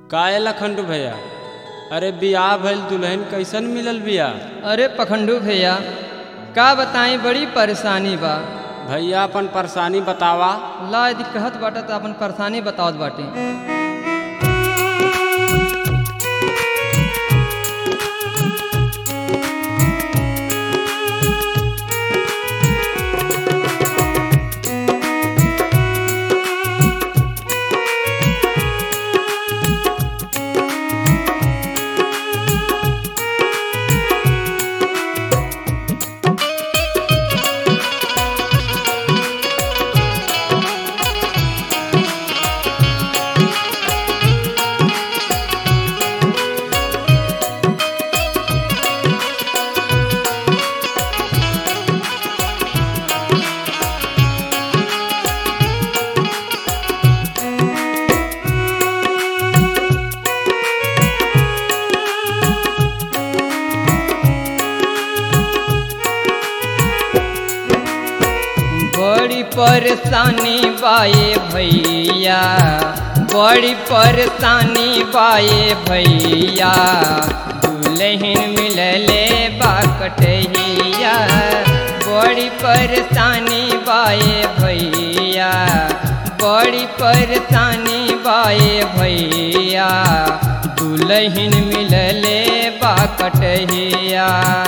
काहे लखंडू भैया अरे बियाह भइल दुल्हन कैसन मिलल बिया अरे पखंडू भैया का बताई बड़ी परेशानी बा भैया अपन परेशानी बतावा ला यदि कहत बाटे तो अपन परेशानी बतावत बाटे बड़ी परेशानी बाए भैया बड़ी परेशानी बाए भैया दुल्हन मिलले बा कटहिया बड़ी परेशानी बाए भैया बड़ी परेशानी बाए भैया दुल्हन मिलले बा कटहिया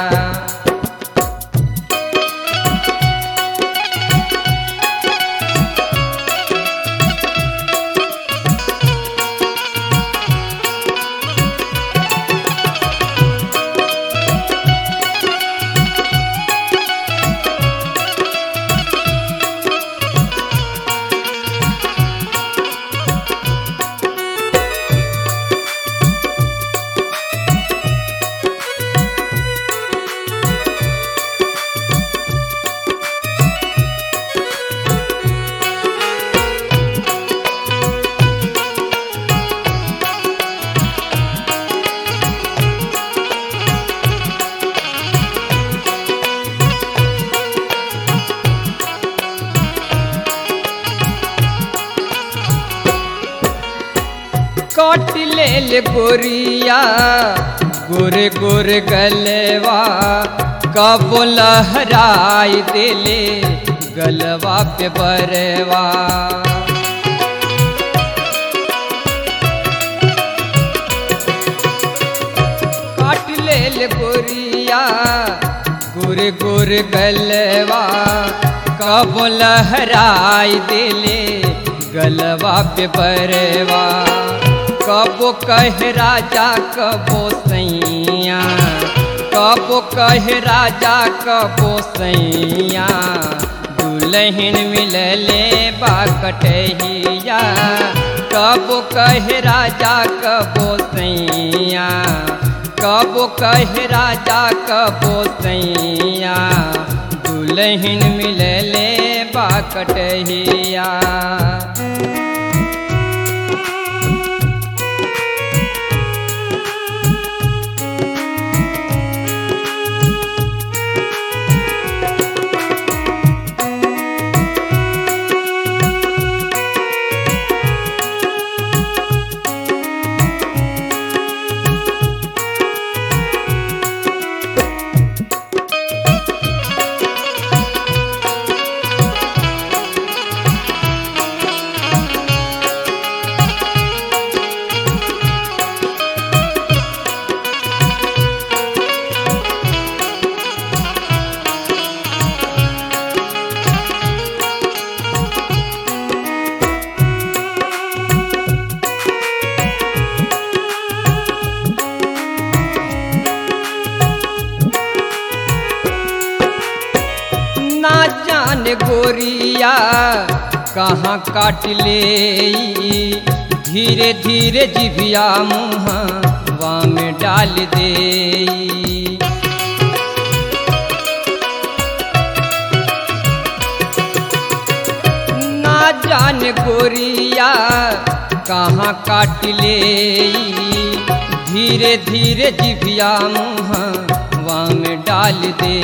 काट लेल गोरिया गोरे गोरे गलवा कब लहराई देले गलवा पे बरवा काट लेल गोरिया गोरे गोरे गलवा कब लहराई देले गलवा पे बरवा कबो कह राजा कबो सैया कबो कह राजा कबो सैया दुल्हन मिलले बा कटहिया कबो कह राजा कबो सैया कबो कह राजा कबो सैया दुल्हन मिलले बा कटहिया ना जान गोरिया कहाँ काट ले धीरे धीरे जिभिया मुँहवा में डाल दे ना जान गोरिया कहाँ काट ले धीरे धीरे जिभिया मुँहवा में डाल दे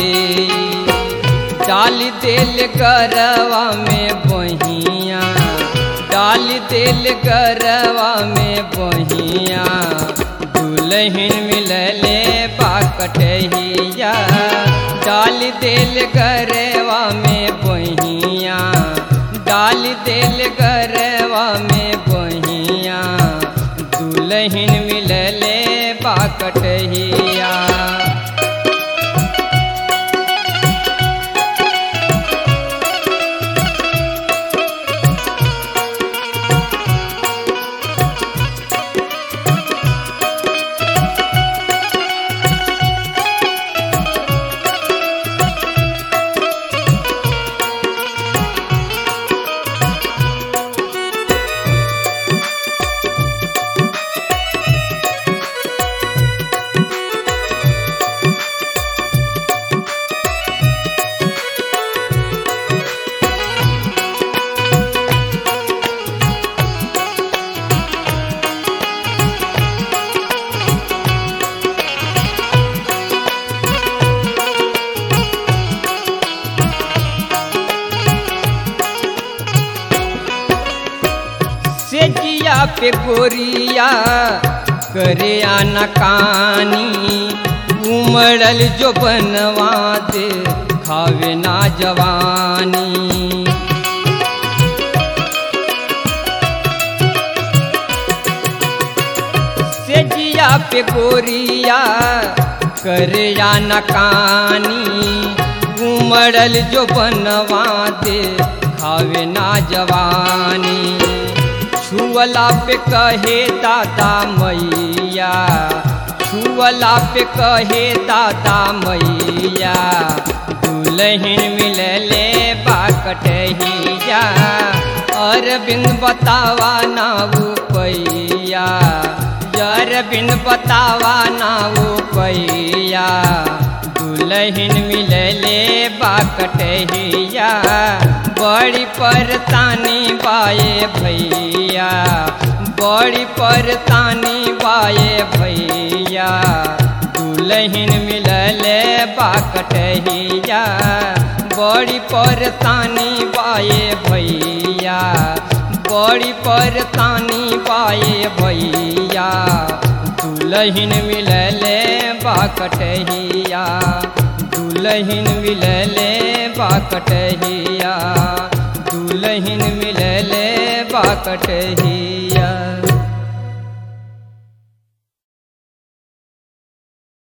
डाल दिल गरवा में बहिया डाल डाल दिल गरवा में बहिया दुल्हन मिलले बाकटहिया डाल दिल गरवा में बहिया डाल दिल गरवा में बहिया दुल्हन मिलले बाकटहिया सेजिया पे गोरिया करे आना कानी उमड़ल जो बनवा दे खावे ना जवानी सेजिया पे गोरिया करे आना कानी उमड़ल जो बनवा दे खावे ना जवानी छुअला पे कहे दादा मैया छुअला पे कहे दादा मैया दुल्हन मिलले बाकटहिया अरविंद बतावा ना पैया अरविंद बतावा ना पैया दुल्हन मिलले बाकटहिया बड़ी परतानी बाए भैया बड़ी परतानी बाए भैया दुल्हन मिलले बाकटहिया बड़ी परतानी बाए भैया बड़ी परतानी बाए भैया दुल्हन मिलले बाकटहिया दुल्हन मिलले बाकटहिया दुल्हन मिलले बाकटहिया